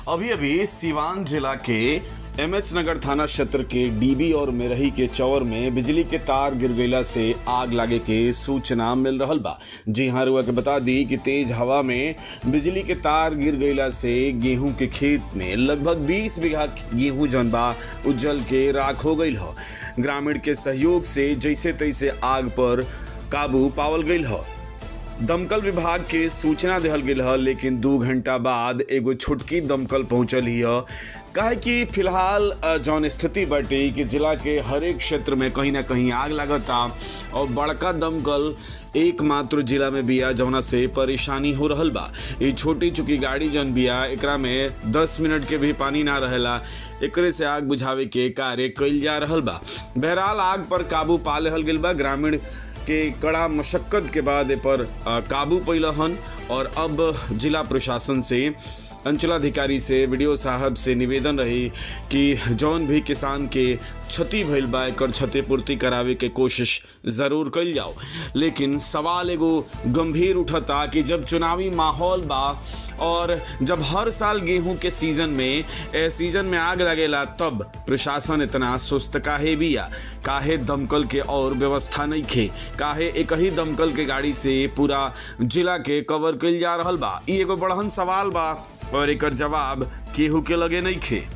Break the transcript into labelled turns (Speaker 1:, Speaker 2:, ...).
Speaker 1: अभी अभी सिवान जिला के एमएच नगर थाना क्षेत्र के डीबी और मेरही के चौर में बिजली के तार गिर गईला से आग लागे के सूचना मिल रहल बा जी हाँ रुआ के बता दी कि तेज हवा में बिजली के तार गिर गईला से गेहूं के खेत में लगभग 20 बीघा गेहूं जौन बा उज्जल के राख हो गईल ह ग्रामीण के सहयोग से जैसे तैसे आग पर काबू पावल गईल ह दमकल विभाग के सूचना दिहल गेल ह लेकिन दू घंटा बाद एगो छोटकी दमकल पहुंचल ही ह काहे कि फिलहाल अ, जौन स्थिति बाटे कि जिला के हर एक क्षेत्र में कहीं ना कहीं आग लागता और बड़का दमकल एकमात्र जिला में बिया जौना से परेशानी हो रहल बा ये छोटी चुकी गाड़ी जौन बिया एकरा में 10 मिनट के भी पानी ना रहेला एकरे से आग बुझावे के कार्य कइल जा रहल बा बहरहाल आग पर काबू पा लेहल गेल बा ग्रामीण के कड़ा मशक्कत के बाद ए पर अ, काबू पैलहन और अब जिला प्रशासन से अंचलाधिकारी से वीडियो साहब से निवेदन रही कि जौन भी किसान के क्षति भइल बा एकर क्षतिपूर्ति करावे के कोशिश जरूर कइल जाओ लेकिन सवाल एगो गंभीर उठता कि जब चुनावी माहौल बा और जब हर साल गेहूं के सीजन में ए सीजन में आग लगेला तब प्रशासन इतना सुस्त काहे बिया काहे दमकल के और व्यवस्था नहीं खे काहे एक ही दमकल के गाड़ी से पूरा जिला के कवर कइल जा रहल बा ई एगो बड़हन सवाल बा और एकर जवाब केहू के लगे नहीं खे